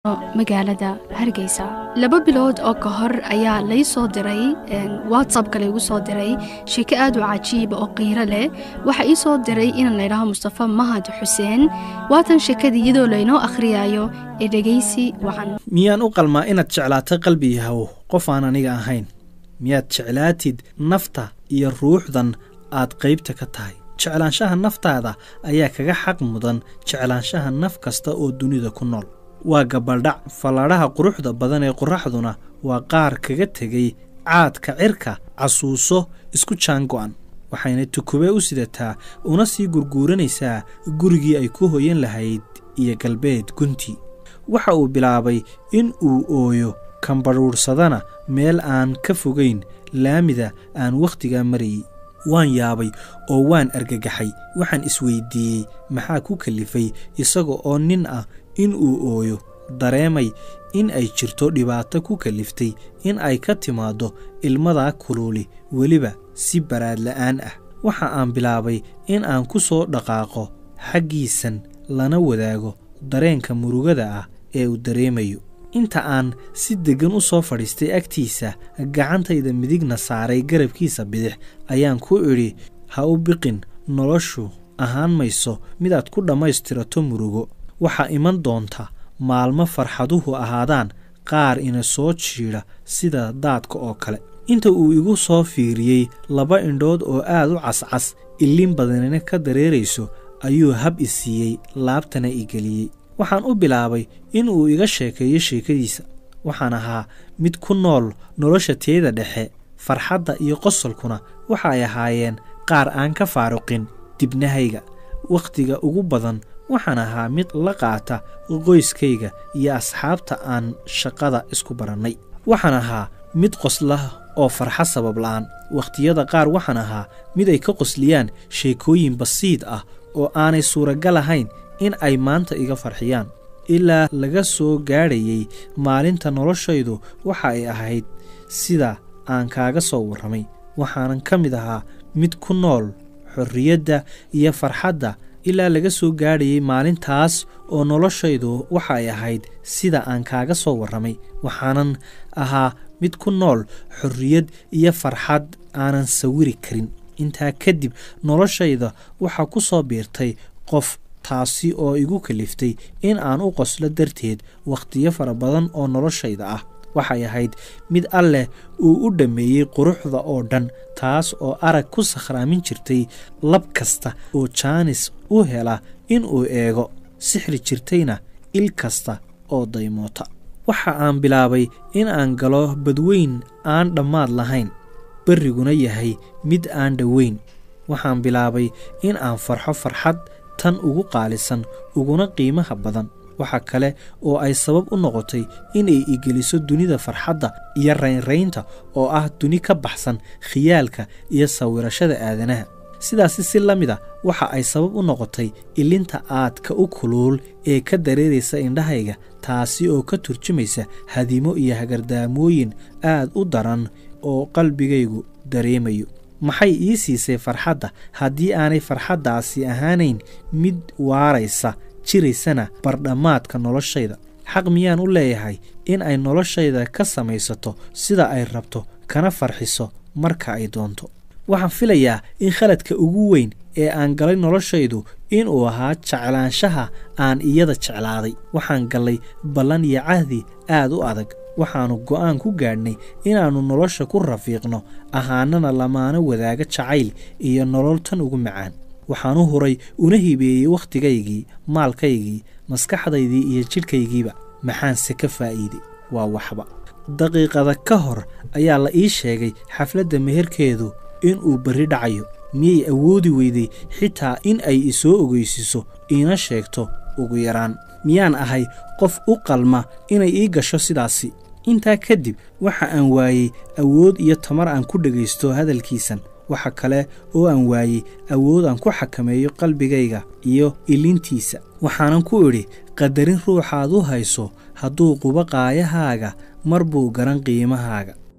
magaalada hargeysa laba bilood oo ka hor ayaa lay soo diray whatsappka laygu soo diray sheeko aad u cajiiba oo qiiro leh waxaa ii soo diray inaan laydhaho mustafa mahad xuseen waatan sheekadii iyadoo laynoo akhriyayo ee dhegaysi wacan miyaan u qalmaa inaad jeclaato qalbiyahow qof aan aniga ahayn miyaad jeclaatid nafta iyo ruuxdan aad qaybta ka tahay jeclaanshaha naftaada ayaa kaga xaq mudan jeclaanshaha naf kasta oo dunida ku nool waa gabaldhac falladhaha quruxda badan ee qorraxduna waa qaar kaga tegay caadka cirka casuuso isku jaango'an waxayna tukube u sidataa una sii gurguuranaysaa gurigii ay ku hoyan lahayd iyo galbeed gunti waxa uu bilaabay in uu ooyo kambadhuudhsadana meel aan ka fogayn laamida aan wakhtigaa marayey waan yaabay oo waan argagaxay waxaan isweyddiiyey maxaa ku kalifay isaga oo nin ah in uu ooyo dareemay in ay jirto dhibaato ku kaliftay in ay ka timaaddo ilmadaa kuluuli weliba si baraadla'aan ah waxa aan bilaabay in aan ku soo dhaqaaqo xaggiisan lana wadaago dareenka murugada ah ee uu dareemayo inta aan si deggan u soo fadhiistay agtiisa gacantayda midigna saaray garabkiisa bidix ayaan ku idhi ha u biqin noloshu ahaan mayso midaad ku dhammaystirato murugo waxaa iman doonta maalmo farxaduhu ahaadaan qaar ina soo jiidha sida daadka oo kale inta uu igu soo fiiriyey laba indhood oo aad u cascas ilin badanina ka dareerayso ayuu hab i siiyey laabtana i geliyey waxaan u bilaabay in uu iga sheekeeyo sheekadiisa waxaan ahaa mid ku nool nolosha teeda dhexe farxadda iyo qosolkuna waxa ay ahaayeen qaar aan ka faaruqin dibnahayga wakhtiga ugu badan waxaan ahaa mid la qaata qoyskayga iyo asxaabta aan shaqada isku barannay waxaan ahaa mid qosla oo farxa sabab la'aan wakhtiyada qaar waxaan ahaa mid ay ka qosliyaan sheekooyin basiid ah oo aanay suuragal ahayn in ay maanta iga farxiyaan ilaa laga soo gaadhayey maalinta noloshaydu waxa ay ahayd sida aan kaaga soo warramay waxaanan ka mid ahaa mid ku nool xorriyadda iyo farxadda ilaa laga soo gaadhayey maalintaas oo noloshaydu waxa ay ahayd sida aan kaaga soo warramay waxaanan ahaa mid ku nool xorriyad iyo farxad aanan sawiri karin intaa kadib noloshayda waxaa ku soo biirtay qof taasi oo igu kaliftay in aan u qoslo darteed wakhtiyo fara badan oo noloshayda ah waxay ahayd mid alleh uu u dhammeeyey quruxda oo dhan taas oo arag ku sakhraamin jirtay lab kasta oo jaanis u hela in uu eego sixri jirtayna il kasta oo daymoota waxa aan bilaabay in aan galo badweyn aan dhammaad lahayn berriguna yahay mid aan dhoweyn waxaan bilaabay in aan farxo farxad tan ugu qaalisan uguna qiimaha badan waxa kale oo ay sabab u noqotay inay igeliso dunida farxadda iyo raynraynta oo ah duni ka baxsan khiyaalka iyo sawirashada aadanaha sidaasi si la mid a waxa ay sabab u noqotay ilinta aadka u kuluul ee ka dareeraysa indhahayga taasi oo ka turjumaysa hadimo iyo hagardaamooyin aad u daran oo qalbigaygu dareemayo maxay ii siisay farxadda haddii aanay farxaddaasi ahaanayn mid waaraysa jiraysana bardhammaadka noloshayda xaq miyaan u leeyahay in ay noloshayda ka samaysato sida ay rabto kana farxiso marka ay doonto waxaan filayaa in khaladka ugu weyn ee aan galay noloshaydu inuu ahaa jeclaanshaha aan iyada jeclaaday waxaan gallay ballan iyo cahdi aad u adag waxaannu go'aan ku gaadhnay inaannu nolosha ku rafiiqno ahaanana lamaano wadaaga jacayl iyo nolol tan ugu macaan waxaan u huray una hibeeyey wakhtigaygii maalkaygii maskaxdaydii iyo jidhkaygiiba maxaanse ka faa'iiday waa waxba daqiiqada ka hor ayaa la ii sheegay xafladda meherkeedu inuu berri dhacayo miyay awoodi weyday xitaa in ay isoo ogeysiiso iina sheegto ugu yaraan miyaan ahay qof u qalma inay ii gasho sidaasi intaa kadib waxa aan waayey awood iyo tamar aan ku dhegaysto hadalkiisan waxa kale oo aan waayey awood aan ku xakameeyo qalbigayga iyo ilintiisa waxaanan ku idhi qadarin ruuxaad u hayso hadduu qubo qaayahaaga mar buu garan qiimahaaga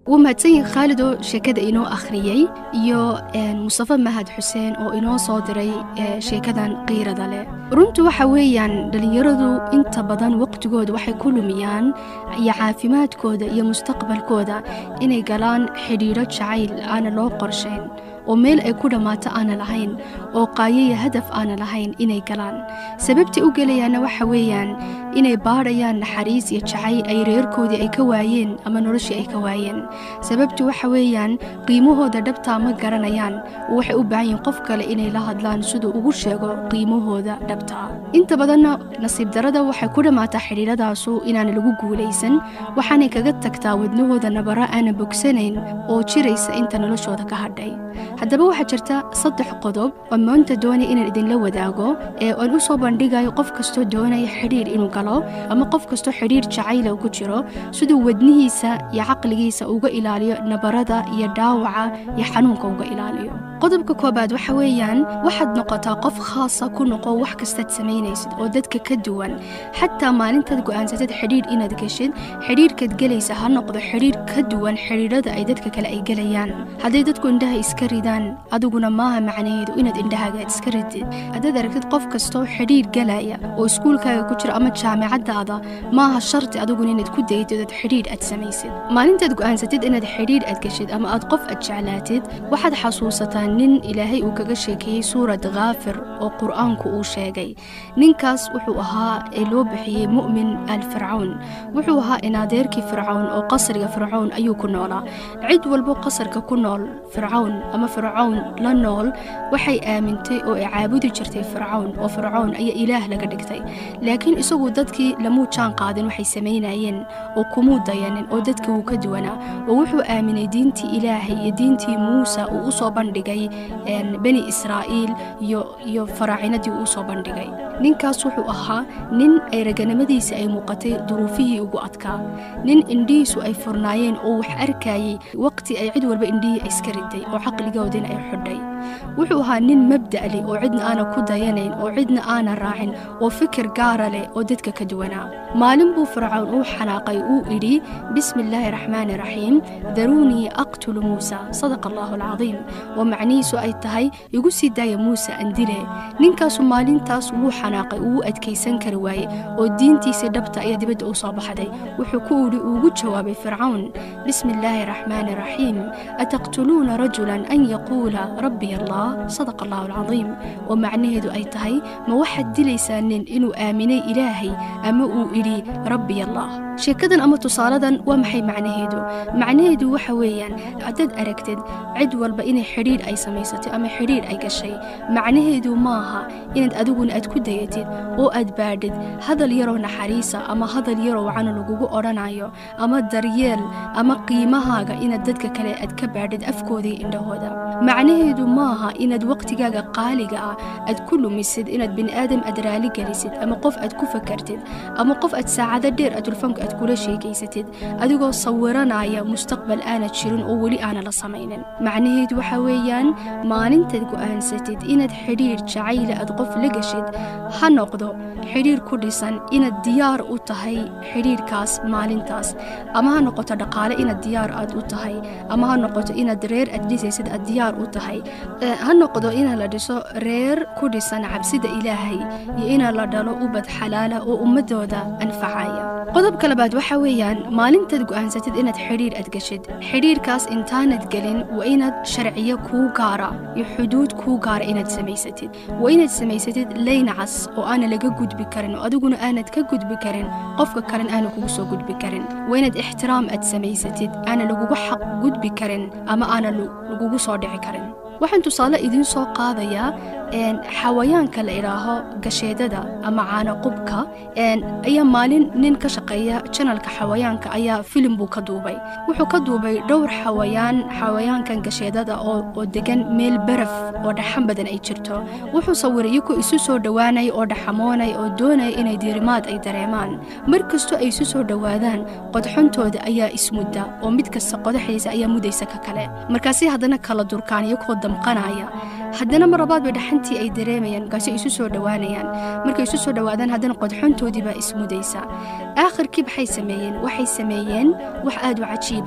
wuu mahadsan yahay khaalid oo sheekada inoo akhriyey iyo mustafa mahad xuseen oo inoo soo diray sheekadan qiirada leh runtu waxa weeyaan dhallinyaradu inta badan waqtigooda waxay ku lumiyaan iyo caafimaadkooda iyo mustaqbalkooda inay galaan xidhiidho jacayl aana loo qorshayn oo meel ay ku dhammaato aana lahayn oo qaayaya hadaf aana lahayn inay galaan sababtay u gelayaanna waxa weeyaan inay baadhayaan naxariis iyo jacayl ay reerkoodii ay ka waayeen ama noloshii ay ka waayeen sababtu waxa weeyaan qiimahooda dhabtaa ma garanayaan oo waxay u baahan yihiin qof kale inay la hadlaan siduu ugu sheego qiimahooda dhabtaa inta badanna nasiib darada waxay ku dhammaataa xidhiidhadaasu inaana lagu guulaysan waxaanay kaga tagtaa wadnahooda nabara aana bogsanayn oo jiraysa inta noloshooda ka hadhay haddaba waxaa jirta saddex qodob oo maanta doonaya inaan idinla wadaago ee aan u soo bandhigayo qof kastoo doonaya xidhiir inuu galo ama qof kastoo xidhiir jacayla ku jiro siduu wadnihiisa iyo caqligiisa uga ilaaliyo nabarada iyo dhaawaca iyo xanuunka uga ilaaliyo qodobka koobaad waxa weeyaan waxaad noqotaa qof khaasa ku noqo wax kastaad samaynaysid oo dadka ka duwan xataa maalintaad go'aansatid xidhiir inaad geshid xidhiirkaad gelaysa ha noqdo xidhiir ka duwan xidhiidhada ay dadka kale ay gelayaan hadday dadku indhaha iska ridaan adiguna maaha macnaheedu inaad indhahaaga iska ridid haddaad aragtid qof kastoo xidhiir galaya oo iskuulkaaga ku jira ama jaamicadaada maaha sharti adiguna inaad ku daytid ood xidhiir aad samaysid maalintaad go'aansatid inaad xidhiir aad geshid ama aad qof aad jeclaatid waxaad xasuusataa nin ilaahay uu kaga sheekeeyey suurad khaafir oo qur'aanku uu sheegay ninkaas wuxuu ahaa ee loo bixiyey mu'min al fircawn wuxuu ahaa inaadeerkii fircawn oo qasriga fircawn ayuu ku noolaa cid walbo qasarka ku nool fircawn ama fircawn la nool waxay aamintay oo ay caabudi jirtay fircawn oo fircawn ayaa ilaah laga dhigtay laakiin isagu dadkii lamuu jaan qaadin waxay samaynayeen oo kumuu dayanin oo dadka wuu ka duwanaa oo wuxuu aaminay diintii ilaahay iyo diintii muusa uu u soo bandhigay bani israa'iil iyo faraacinadii uu usoo bandhigay ninkaas wuxuu ahaa nin ay raganimadiisa ay muuqatay duruufihii ugu adkaa nin indhihiisu ay furnaayeen oo wax arkayay waqti ay cid walba indhihii ay iska riday oo caqligoodina ay xidhay wuxuu ahaa nin mabda' leh oo cidna aana ku dayanayn oo cidna aana raacin oo fikir gaara leh oo dadka ka duwanaa maalin buu fircawn uu xanaaqay uu idhi bismi illaahi raxmaani raxiim daruunii aqtulu muusa sadaqa allaahu alcadiim oo macnihiisu ay tahay igu sii daaya muuse andile ninkaasu maalintaas wuu xanaaqay uu adkaysan kari waaye oo diintiisii dhabta ayaa dibadda u soo baxday wuxuu ku idhi uugu jawaabay fircawn bismi illaahi raxmaani raxiim ataqtuluuna rajulan an yaquula rabbiy allah sadaqa allahu alcadiim oo macnaheedu ay tahay ma waxaad dilaysaa nin inuu aaminay ilaahay ama uu idhi rabbiy allah sheekadan ama tusaaladan waa maxay macnaheedu macnaheedu waxa weeyaan haddaad aragtid cid walba inay xidhiidh ay samaysatay ama xidhiidh ay gashay macnaheedu maaha inaad adiguna aad ku dayatid oo aad baadhid hadal yaroo naxariisa ama hadal yaroo wacana lagugu odhanayo ama daryeel ama qiimahaaga inaad dadka kale aad ka baadhid afkoodii indhahooda macnaheedu maaha inaad waqtigaaga qaaliga ah aad ku lumisid inaad bini'aadam aad raali gelisid ama qof aad ku fakartid ama qof aad saacado dheer aad tulfanka aad kula sheekaysatid adigoo sawiranaya mustaqbal aanad jirin oo weli aana la samaynin macnaheedu waxa weeyaan maalintaad go'aansatid inaad xidhiir jacayla aad qof la geshid ha noqdo xidhiir ku dhisan inaad diyaar u tahay xidhiirkaas maalintaas ama ha noqoto dhaqaale inaad diyaar aad u tahay ama ha noqoto inaad reer aad dhisaysid aad diyaar u tahay ha noqdo inaa la dhiso reer ku dhisan cabsida ilaahay iyo inaa la dhalo ubad xalaala oo ummadooda anfacaya qodobka labaad waxa weeyaan maalintaad go'aansatid inaad xidhiir aad geshid xidhiirkaas intaanad gelin waa inaad sharciyo kuu gaara iyo xuduud kuu gaara inaad samaysatid waa inaad samaysatid layn cas oo aana laga gudbi karin oo adiguna aanad ka gudbi karin qofka kalen aana kugu soo gudbi karin waa inaad ixtiraam aad samaysatid aana lagugu xaq gudbi karin ama aana lagugu soo dhici karin waxaan tusaale idiin soo qaadayaa xawayaanka la idhaaho gasheedada ama caanaqubka ayaa maalin nin ka shaqeeya janalka xawayaanka ayaa filim buu ka duubay wuxuu ka duubay dhowr xawayaan xawayaankan gasheedada oo degan meel baraf oo dhaxan badan ay jirto wuxuu sawiray iyagoo isu soo dhowaanaya oo dhaxamoonaya oo doonaya inay diirimaad ay dareemaan mar kastoo ay isu soo dhowaadaan qodxontooda ayaa ismudda oo mid kasta qodaxdiisa ayaa mudaysa ka kale markaasi haddana kala durkaan iyagoo damqanaya haddana mar labaad bay dhaxantii ay dareemayaan markaasi isu soo dhowaanayaan markay isu soo dhowaadaan haddana qodxontoodii baa ismudaysa aakhirkii maxay sameeyeen waxay sameeyeen wax aad u cajiiba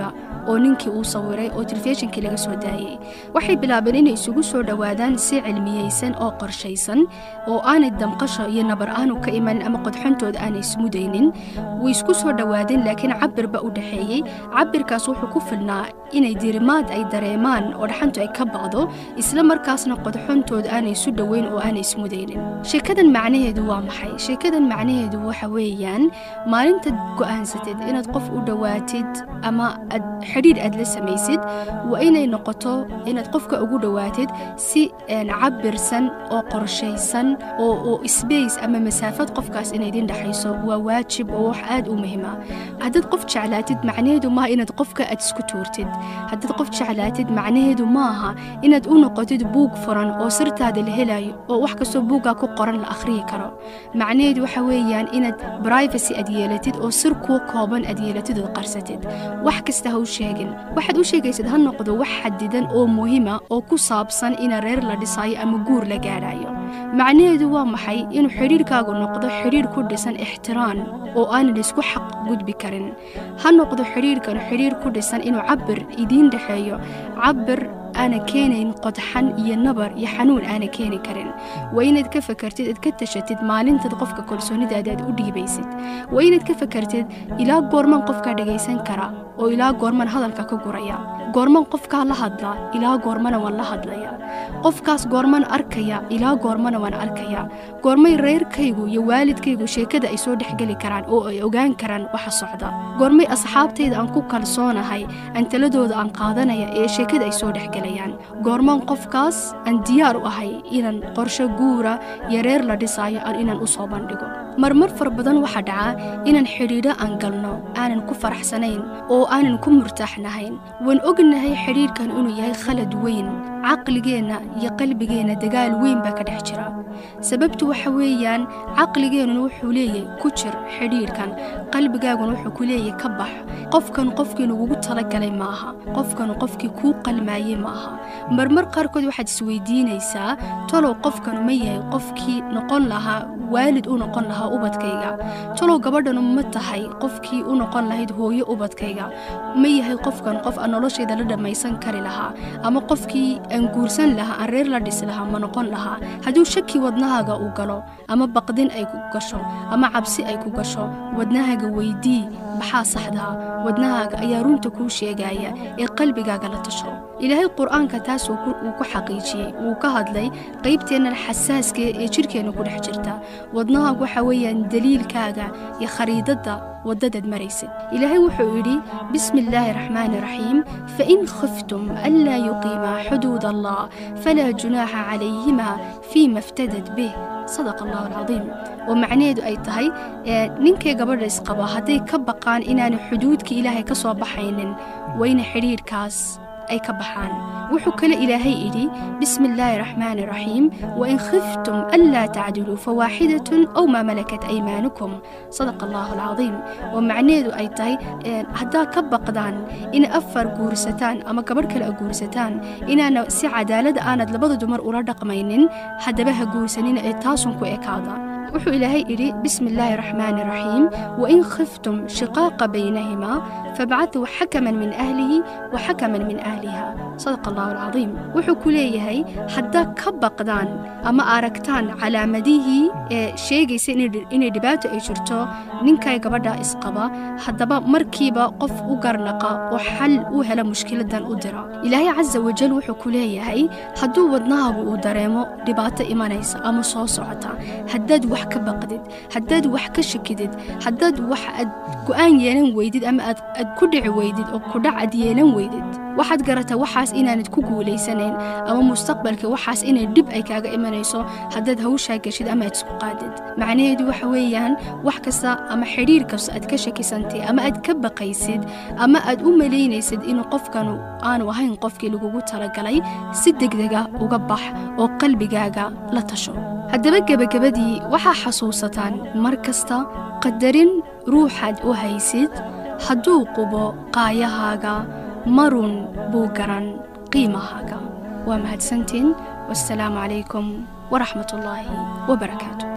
oo ninkii uu sawiray oo telefishinkii laga soo daayey waxay bilaabeen inay isugu soo dhowaadaan si cilmiyeysan oo qorshaysan oo aanay damqasho iyo nabar aanu ka imanin ama qodxantooda aanay ismudaynin way isku soo dhowaadeen laakiin cabirba u dhexeeyey cabirkaas wuxuu ku filnaa inay dirimaad ay dareemaan oo dhaxantu ay ka baqdo isla markaasna qodxantooda aanay isu dhoweyn oo aanay ismudaynin sheekadan macnaheedu waa maxay sheekadan macnaheedu waxa weeyaan maalintaad go'aansatid inaad qof u dhowaatid ama aad xidhiidh aad la samaysid waa inay noqoto inaad qofka ugu dhowaatid si cabirsan oo qorshaysan oo sbace ama masaafad qofkaas inay idin dhexayso waa waajib oo wax aad u muhiima haddaad qof jeclaatid macnaheedu maaha inaad qofka aad isku tuurtid haddaad qof jeclaatid macnaheedu maaha inaad u noqotid buug furan oo sirtaada la helayo oo wax kastoo buuggaa ku qoran la akhriyi karo macnaheedu waxa weeyaan inaad brivacy aad yeelatid oo sir kuu kooban aad yeelatid ood qarsatid wax kasta ha u sheegin waxaad u sheegaysid ha noqdo wax xadidan oo muhiima oo ku saabsan ina reer la dhisayo ama guur la gaadhayo macnaheedu waa maxay inuu xidhiirkaagu noqdo xidhiir ku dhisan ixtiraan oo aanan isku xaq gudbi karin ha noqdo xidhiirkan xidhiir ku dhisan inuu cabir idiin dhexeeyo cabir aana keenayn qodxan iyo nabar iyo xanuun aana keeni karin waa inaad ka fakartid aad ka tashatid maalintaad qofka kalsoonidaada aad u dhiibaysid waa inaad ka fakartid ilaa goorman qofkaa dhagaysan kara oo ilaa goorman hadalka ka guraya goorman qofkaa la hadlaa ilaa goormana waan la hadlaya qofkaas goorman arkaya ilaa goormana waan arkaya goormay reerkaygu iyo waalidkaygu sheekada ay soo dhexgeli karaan oo ay ogaan karaan waxa socda goormay asxaabtayda aan ku kalsoonahay aan taladooda aan qaadanaya ee sheekada ay soo dhexgelayaan goorman qofkaas aan diyaar u ahay inaan qorsho guura iyo reer la dhisaayo inaan u soo bandhigo marmar far badan waxaa dhaca inaan xidhiidho aan galno aanan ku faraxsanayn oo aanan ku murtaaxnahayn waan ognahay xidhiidhkan inuu yahay khalad weyn caqligeenna iyo qalbigeenna dagaal weyn baa ka dhex jira sababtu waxa weeyaan caqligeennuna wuxuu leeyahay ku jir xidhiidhkan qalbigaaguna wuxuu ku leeyahay ka bax qofkan qofkii lagugu talagalay maaha qofkan qofkii kuu qalmaayey maaha marmar qaarkood waxaad isweydiinaysaa talow qofkan ma yahay qofkii noqon lahaa waalid u noqon lahaa ubadkayga talow gabadhanu ma tahay qofkii u noqon lahayd hooyo ubadkayga ma yahay qofkan qof aan noloshayda la dhammaysan kari lahaa ama qofkii aan guursan lahaa aan reer la dhisi lahaa ma noqon lahaa hadduu shaki wadnahaaga uu galo ama baqdin ay ku gasho ama cabsi ay ku gasho wadnahaaga weydii maxaa saxdaa wadnahaaga ayaa runta kuu sheegaya ee qalbigaaga la tasho ilaahay qur-aanka taas uu ku xaqiijiyey wuu ka hadlay qaybteennan xasaaska ee jidhkeenna ku dhex jirta wadnahaagu waxa weeyaan daliilkaaga iyo khariidadda waddadaad maraysid ilaahay wuxuu yidhi bismi illaahi raxmaani raxiim fain khiftum anlaa yuqiimaa xuduud allah falaa junaaxa calayhima fiima iftadat bih sadaqa allahu alcadiim oo macnaheedu ay tahay ninkay gabadha isqaba hadday ka baqaan inaanay xuduudka ilaahay ka soo baxaynin wayna xidhiidhkaas ay ka baxaan wuxuu kale ilaahay idhi bismi illaahi raxmaani raxiim wain khiftum anlaa tacdiluu fawaaxidatun aw maa malakat aymaanukum sadaqa allahu alcadiim oo macnaheedu ay tahay haddaad ka baqdaan in afar guursataan ama gabadh kale a guursataan inaana si cadaalada aanad labada dumar ula dhaqmaynin haddaba ha guursanina ee taasun ku ekaada wuxuu ilaahay idhi bismi illaahi raxmaani raxiim wain khiftum shiqaaqa baynahimaa fabcatuu xakaman min ahlihi wa xakaman min ahliha sadaqa allahu alcadiim wuxuu ku leeyahay haddaad ka baqdaan ama aragtaan calaamadihii ee sheegaysa inay dhibaato ay jirto ninkay gabadha isqaba haddaba markiiba qof u garnaqa oo xal u hela mushkiladan u dira ilaahay casa wajal wuxuu ku leeyahay hadduu wadnahaagu uu dareemo dhibaato imanaysa ama soo socota haddaad wax ka baqdid haddaad wax ka shakidid haddaad wax aad go'aan yeelan weydid ama aad ku dhici weydid oo kudhac aad yeelan weydid waxaad garataa waxaas inaanad ku guulaysanayn ama mustaqbalka waxaas inay dhib ay kaaga imanayso haddaad hawshaa geshid ama aad isku qaadid macnaheedu waxa weeyaan wax kasta ama xidhiir kasta aad ka shakisantay ama aad ka baqaysid ama aad u malaynaysid inuu qofkanu aanu ahayn qofkii lagugu talagalay si degdega uga bax oo qalbigaaga la tasho haddaba gebagabadii waxaa xasuusataan mar kasta qadarin ruuxaad u haysid hadduu qubo qaayahaaga marun buu garan qiimahaaga waa mahadsantiin wassalaamu calaykum waraxmat ullaahi wabarakaatu